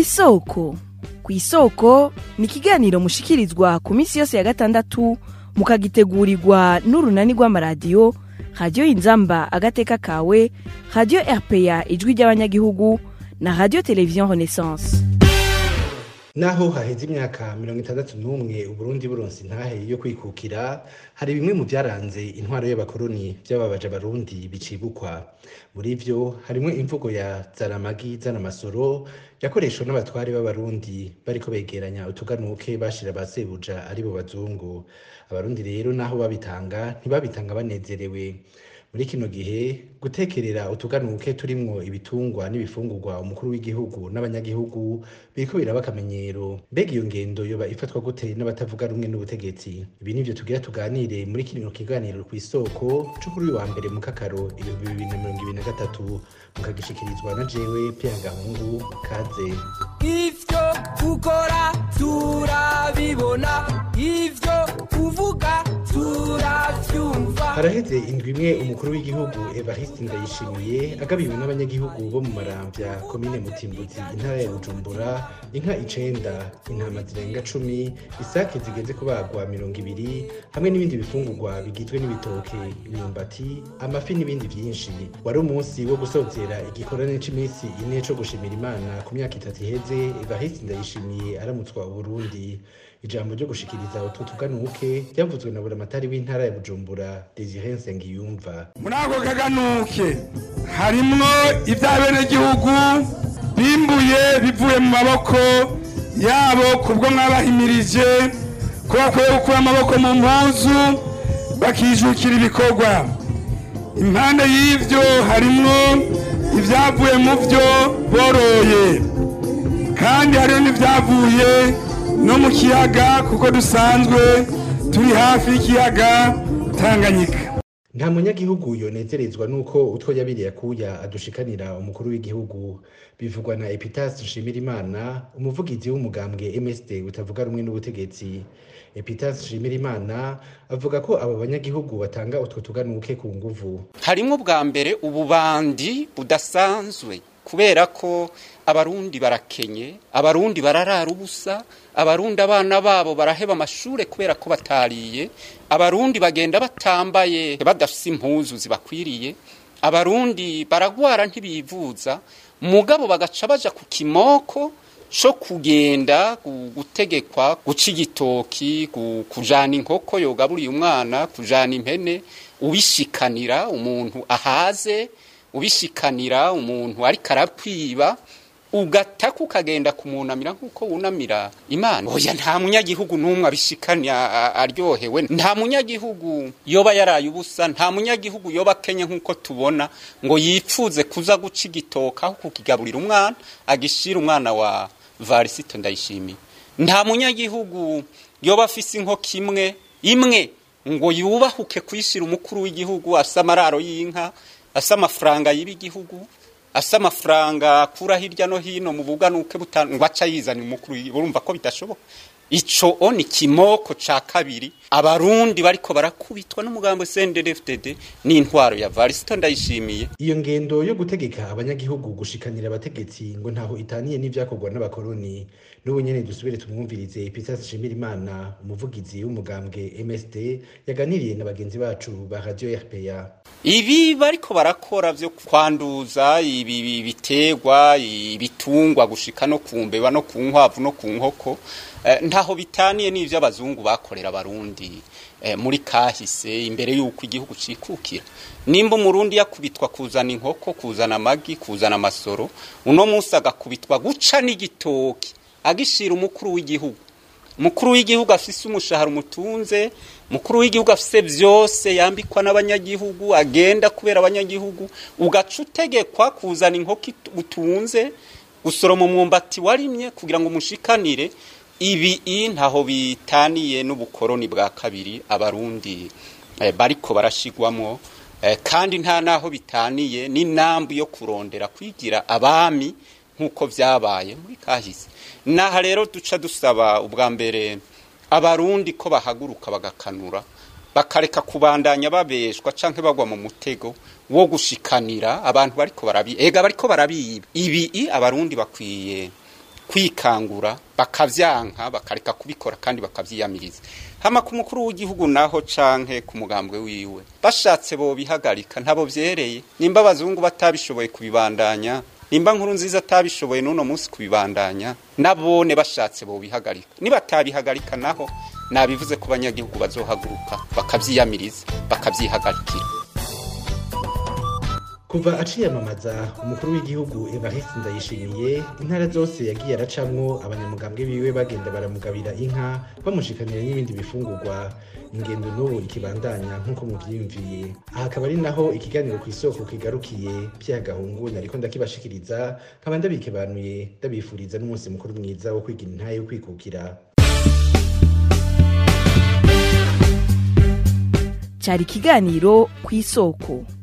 kw'isoko kw'isoko ni ikiganiro mushikirizwa ku minsi yose ya gatandatu mukagitegurirwa n'urunani rw'amaradiyo radiyo inzamba agateka kawe radiyo rpa ijwi ry'abanyagihugu na radiyo televiziyo renaissance naho haheze imyaka mirongo itandatu n'umwe uburundi buronse intahe yo kwikukira hari bimwe mu byaranze intwaro y'abakoroni by'ababaje abarundi bicibukwa muri vyo harimwo imvugo ya zaramagi zanamasoro yakoreshwa n'abatware b'abarundi bariko begeranya utuganuke bashira ba sebuja ari bo bazungu abarundi rero naho babitanga ntibabitanga banezerewe muri kino gihe gutekerera utuganuke turimwo ibitungwa n'ibifungurwa umukuru w'igihugu n'abanyagihugu biriko biraba akamenyero mbega iyo ngendo yoba ifatwa gute n'abatavuga rumwe n'ubutegetsi ibi nivyo tugira tuganire muri kino kiganiro kw'isoko co kuri uyu wa mbere mu kakaro ibihumbi bibiri na mirongo ibiri na gatatu mukagishikirizwa na jewe Pierre Gahungu kaze ivyo ukora turabibona ivyo uvuga turavyumva haraheze indwi imwe umukuru w'igihugu evariste ndayishimiye agabiwe n'abanyagihugu bo mu maramvya komine mutimbuzi intara ya bujumbura inka icenda intama zirenga cumi isake zigeze kubagwa mirongo ibiri hamwe n'ibindi bifungurwa bigizwe n'ibitoke imyumbati amafi n'ibindi vyinshi wari umunsi wo gusozera igikorane c'iminsi ine co gushimira imana ku myaka itatu iheze evariste ndayishimiye aramutswa uburundi ijambo ryo gushikiriza utwo tuganuke ryavuzwe na buramatari w'intara ya bujumbura desire nsengiyumva muri ako kaganuke harimwo iby'abenegihugu bimbuye bivuye mu maboko yabo kubwo mwabahimirije ko bakwiye gukura amaboko mu mpuzu bakijukira ibikorwa impande y'ivyo harimwo ibyavuye mu byo boroye kandi hariho n'ibyavuye no mu kiyaga kuko dusanzwe turi hafi y'ikiyaga tanganyika nta munyagihugu yonezerezwa nuko utwo yabiriye akuya adushikanira umukuru w'igihugu bivugwa na epitas nshimirimana umuvugizi w'umugambwe msd utavuga rumwe n'ubutegetsi epitas nshimirimana avuga ko abo banyagihugu batanga utwo tuganuke ku nguvu harimwo bwa mbere ububandi budasanzwe kubera ko abarundi barakenye abarundi bararara ubusa abarundi abana babo baraheba amashure kubera ko batariye abarundi bagenda batambaye badafise impuzu zibakwiriye abarundi baragwara ntibivuza mugabo bagaca baja ku kimoko co kugenda gu- gutegekwa guca igitoki gu- kujana inkoko yogaburiye umwana kujana impene ubishikanira umuntu ahaze ubishikanira umuntu ariko arakwiba ugataka ukagenda kumunamira nk'uko wunamira imana oya nta munyagihugu n'umwe abishikanya a- aryohewe nta munyagihugu yoba yaraye ubusa nta munyagihugu yoba akenye nk'uko tubona ngo yipfuze kuza guca igitoka aho kukigaburira umwana agishira umwana wa varisito ndayishimiye nta munyagihugu yoba afise inkoko imwe imwe ngo yubahuke kwishira umukuru w'igihugu asa amararo y'inka asa amafaranga yiba igihugu asa amafaranga akura hirya no hino mu buganuke buta- ngo aca yizanira umukuru w'igihugu urumva ko bidashoboka ico o ni kimoko ca kabiri abarundi bariko barakubitwa n'umugambo CNDD-FDD n'intwaro ya Varisito ndayishimiye iyo ngendo yo gutegeka abanyagihugu gushikanira abategetsi ngo ntaho itaniye n'ivyakorwa n'abakoroni n'ubu nyene dusubire tumwumvirize epitas nshimirimana umuvugizi w'umugambwe msd yaganiriye na bagenzi bacu ba radio rpa ibi bariko barakora vyo kwanduza ibi bi- biterwa ibitungwa gushika no ku mbeba no ku nkwavu no ku nkoko eh, ntaho bitaniye n'ivyo abazungu bakorera abarundi eh, muri kahise imbere y'uko igihugu cikukira nimba umurundi yakubitwa kuzana inkoko kuzana amagi kuzana amasoro uno munsi agakubitwa guca n'igitoki agishira umukuru w'igihugu mukuru w'igihugu afise umushahara umutunze mukuru w'igihugu afise vyose yambikwa n'abanyagihugu agenda kubera abanyagihugu ugaca utegekwa kuzana inkoko it- utunze gusoroma umwumbati warimye kugira ngo umushikanire ibi i ntaho bitaniye n'ubukoroni bwa kabiri abarundi eh, bariko barashigwamwo eh, kandi nta naho bitaniye n'inambu yo kurondera kwigira abami nk'uko vyabaye muri kahise naha rero duca dusaba ubwa mbere abarundi ko bahaguruka bagakanura bakareka kubandanya babeshwa canke bagwa mu mutego wo gushikanira abantu bariko barabi ega bariko barabiba ibi i abarundi bakwiye kwikangura bakavyanka bakareka kubikora kandi bakavyiyamiriza hama ku mukuru w'igihugu naho canke ku mugambwe wiwe bashatse bo bihagarika ntabo vyereye nimba abazungu batabishoboye kubibandanya nimba nkuru nziza atabishoboye n'uno munsi kubibandanya nabone bashatse bo bihagarika nibatabihagarika naho nabivuze ko abanyagihugu bazohaguruka bakavyiyamiriza bakavyihagarikira kuva aciyamamaza umukuru w'igihugu evariste ndayishimiye intara zose yagiye aracamwo abanyamugambwe biwe bagenda baramugabira inka bamushikanira n'ibindi bifungurwa ingendo n'ubu ikibandanya nk'uko muvyiyumviye aha akaba ari naho ikiganiro ku isoko kigarukiye vyagahungu nariko ndakibashikiriza nkaba ndabikebanuye ndabifuriza n'umunsi mukuru mwiza wo kwigira intahe yo kwikukira cyari ikiganiro ku isoko